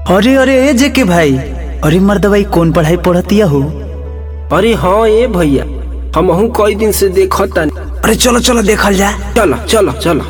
अरे अरे ए जेके भाई अरे मर्दवाई कौन पढ़ाई पढ़तिया हो अरे हाँ ए भैया हमहू कई दिन से देखता अरे चलो चलो देखल जा चलो चलो चलो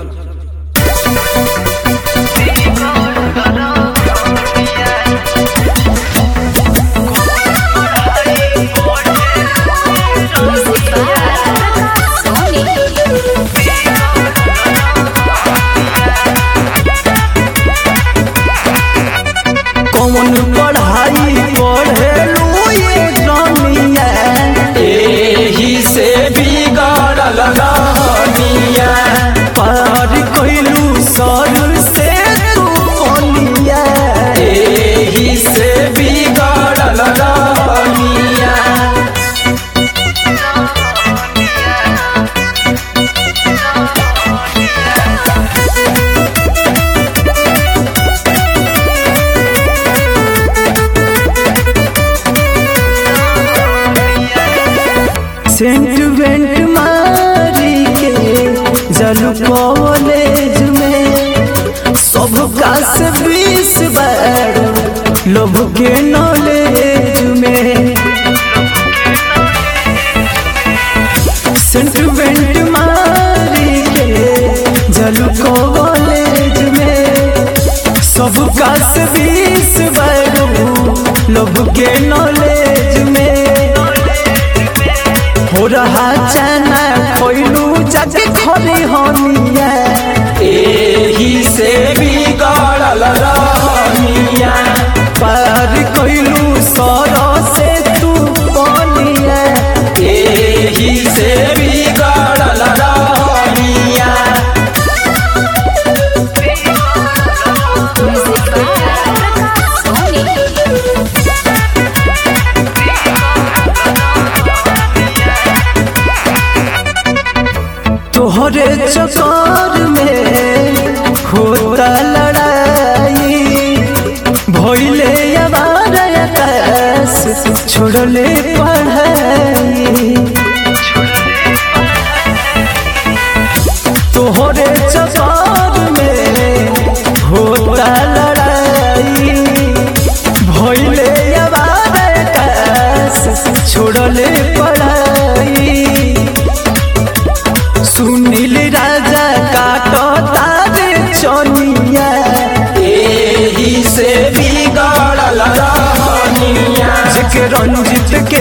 कौन पढ़ाई पढ़ेलू ये जमिया एही से बिगड़ल रहनिया पार कइलू सर से तू कोनिया एही से बिगड़ल रहनिया सेंट वेंट मारी के जलू कॉलेज में सब का से बीस बार लोभ के नॉलेज में सेंट वेंट मारी के जलू कॉलेज में सब का से बीस बार लोभ के नॉलेज में हो रहा चना कोइलू जग खोली होनिया एही से बिगड़ल रहनिया पार कोइलू सरो से तू बोलिया एही से बिगड़ल रहनिया तोहरे चक्कर में होता लड़ाई भइले अबार आकाश छोड़ले पढ़ाई तोहरे चक्कर में होता लड़ाई भइले अबार आकाश छोड़ले पढ़ाई सुनील राजा काटो तारे चनिया एही से बिगड़ल रहनिया जेके रंजित